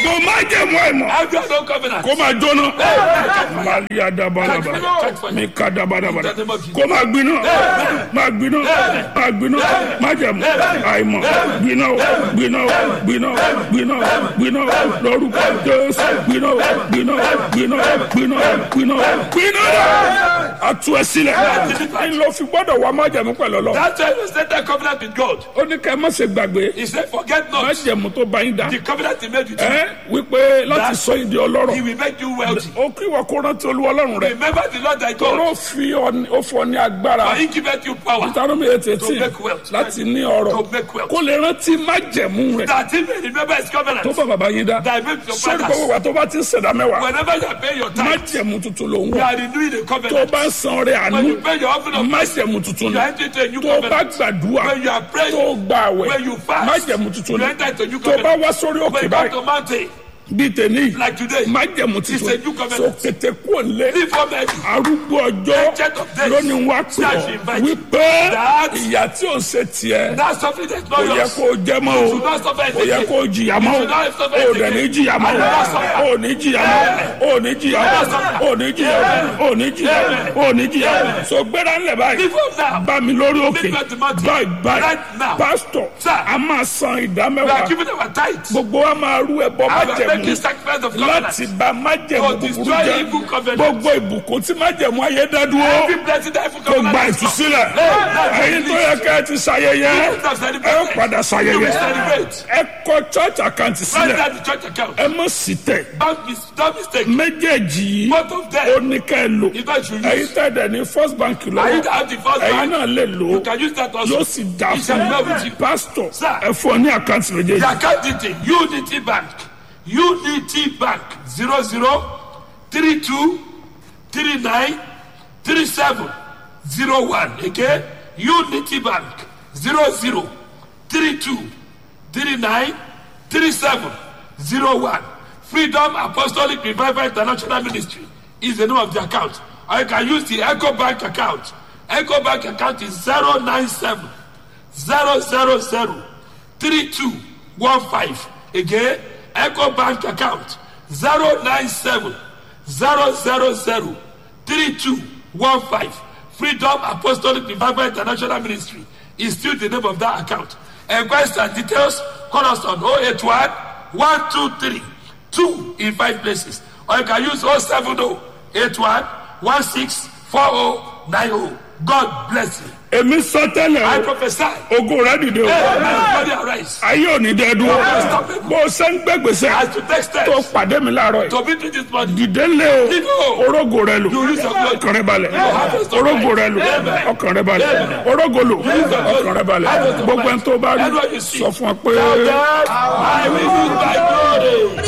gbogbo májẹ̀mú àìmọ̀ Every other covenant. kó máa jóná màlíà dábàdàbà mi ká dábàdàbà kó máa gbiná máa gbiná máa gbiná májẹ̀mú àìmọ̀ gbiná o gbiná o gbiná o gbiná o gbiná o lórúkọ jésù gbiná o gbiná o gbiná o gbiná o gbiná o gbiná o atu ẹ sílẹ̀ ní ló fi gbọ́dọ̀ wá májẹ̀mú pẹ̀lú ọlọ́run That's why we set that covenant with God. ó ní ká ẹ má ṣe gbàgbé He said, forget not májẹ̀mú tó bá yín dá the covenant he made with you. ẹ wípé láti sọ yín di He ọlọ́rọ̀ will make you wealthy. ó kí wọ́n kó rántí olúwa ọlọ́run rẹ̀ Remember the Lord thy God. tọ́rọ fi ọ- ó fọ ní agbára For he giveth you power Deuteronomy eight eighteen make wealth. láti ní ọrọ̀ to make wealth. kó lè rántí májẹ̀mú rẹ̀ That he may remember his covenant. tó bá bàbá yín dá That make your sórí gbogbo fathers. wa tó bá ti ń ṣẹ̀dá mẹ́wàá Whenever you are paying your tithe, májẹ̀mú tuntun ló ń you wọ̀ are renewing the tó covenant. bá ń san ọrẹ àánú When you pay your offering of mercy, májẹ̀mú tuntun you ni are entering into a new tó bá covenant. gbàdúrà When you are praying, tó gbà àwẹ̀ when you fast, májẹ̀mú tuntun you ni enter into a new tó bá covenant. wá sórí òkè When you come báyìí to mountain, bíi tèmi like today, májẹ̀mú It's a tuntun new covenant. so kété kúò lé leave for me. arúgbó ọjọ́ Ancient of days. lónìí wá pè Shall ọ́ she invite wípé That- ìyà tí ò ń ṣe tiẹ̀ That's something that's kò not yẹ yours. kó o jẹ mọ́ o should not suffer kò yẹ again. kó o jìyà mọ́ You should not suffer o ò dẹ̀ again. ní jìyà mọ́ I will not suffer. o ò ní jìyà mọ́ o ò ní jìyà mọ́ o ò ní jìyà mọ́ o ò ní jìyà mọ́ o ò ní jìyà mọ́ so gbéra ńlẹ̀ báyìí Leave up now. bá mi lórí òkè Leave at the mountain. báyìí báyìí Right now. pásítọ̀ Sir. a máa san ìdá We are mẹ́wàá giving our tithes. gbogbo wa máa rú ẹbọ I will make májẹ̀mú a sacrifice of covenant. láti bà májẹ̀mú To búburú destroy jẹ́ evil covenant. gbogbo ìbùkún tí májẹ̀mú ayé dá dúró Every blessing that evil kò gba covenant is ìtúsílẹ̀ Hey, ẹ̀yin tó yẹ ká ẹ ti ṣayẹyẹ You ẹ have ó celebrated. padà You ṣayẹyẹ will celebrate. ẹ kọ church account Write sílẹ̀ down the church account. ẹ mọ̀ sí tẹ̀ Don't, mis- don't mistake. méjèèjì yìí Both of ó them. ní ká ẹ lò If I should ẹ̀yin use. tẹ̀ dẹ̀ ní first bank I need lọ́wọ́ to have the first ẹ̀yin bank. náà lè lò You ó can use that also. yóò sì dá It shall fún be well with mi you. pásítọ̀ Sir. ẹ fún ọ ní àkáǹtì méjèèjì The account detail Unity Bank Unity Bank zero zero three two three nine three seven zero one again Unity Bank zero zero three two three nine three seven zero one Freedom Apostolic Revival International Ministry is the name of the account or you can use the Echo Bank account Echo Bank account is zero nine seven zero zero zero three two one five again eco bank account zero nine seven zero zero zero three two one five freedom apostolic revival international ministry is still the name of that account enquest and details call us on oh eight one one two three two in five places or you can use oh seven oh eight one one six four oh nine oh god bless you èmi sọ tẹ́lẹ̀ i o prophesy. ogun rẹ dìde o Hey, my body arise. ayé ò ní dẹ́ dúró bó o ṣe ń gbẹ́gbèsè As to take steps tó pàdé mi láàárọ̀ yìí to be to this body. dìde lé Dìde o o. orógo rẹ lò You use your blood. ọkàn rẹ balẹ̀ harvest of orógo life. rẹ lò Amen. ọkàn rẹ balẹ̀ orógo lò ọkàn rẹ balẹ̀ Harvest of gbogbo life. ẹni tó bá rí Everyone you see. sọ fún ọ pé. Tell them, I will use my glory.